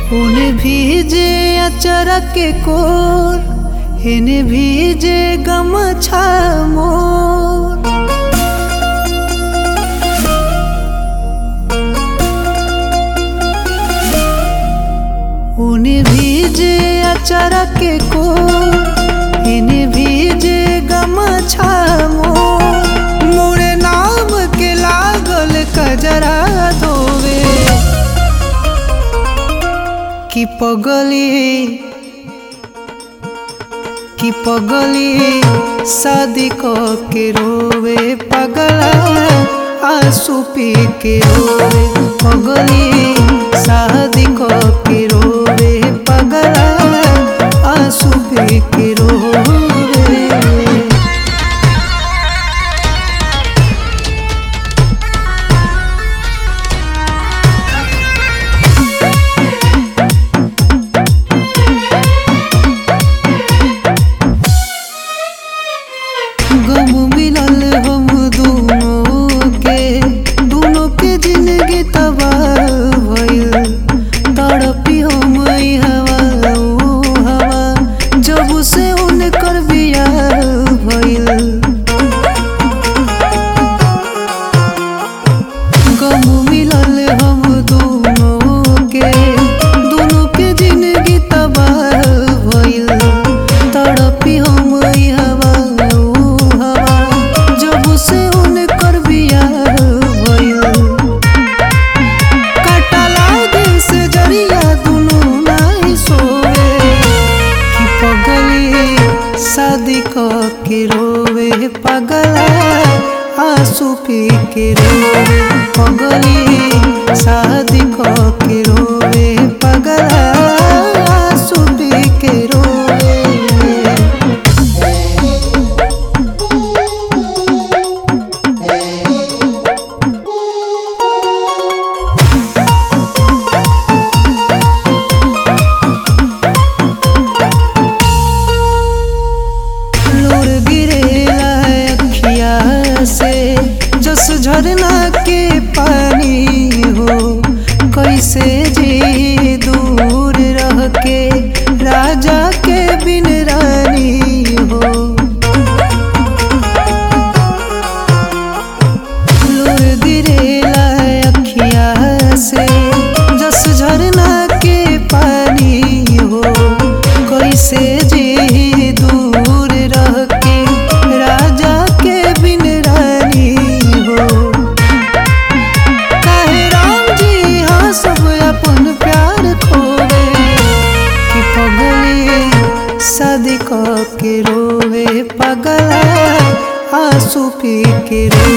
उन्हें भीजे अचरा के कोर इन्हें भीजे गमछा मोर उन्हें भीजे अचरा के कोर इन्हें भीजे गमछा मोर मोरे नाम के लागल कजरा धोवे कि पगली कि पगली शादी क के रोवे पगला आंसू पी के रोवे पगली शादी क के रोवे पगला आंसू पी के रोवे गम मिलल हम दोनों के दोनों के जिंदगी तबाह भइल तड़पी हम ई हवा ओ हवा जब से उनकर बियाह भइल गम मिलल हम दोनों के दोनों के जिंदगी तबाह भइल तड़पी हम ई हवा ओ हवा जब से उनकर बियाह भइल कटला दिल से जरिया दुनू नहीं सोवे कि पगली शादी क के रोवे पगला आंसू पी के रोवे पगली शादी क के रोवे पगला आंसू पी के रोवे लोर गिरेला अखिया से जस झरना के पानी हो कैसे जी दूर रह के राजा के बिन रानी हो लोर गिरेला अखिया से जस झरना के पानी हो कैसे जी दूर रह के राजा के बिन रानी हो काहे राम जी हाँ सब अपन प्यार खोवे कि पगली शादी क के रोवे पगला आंसू पी के रोवे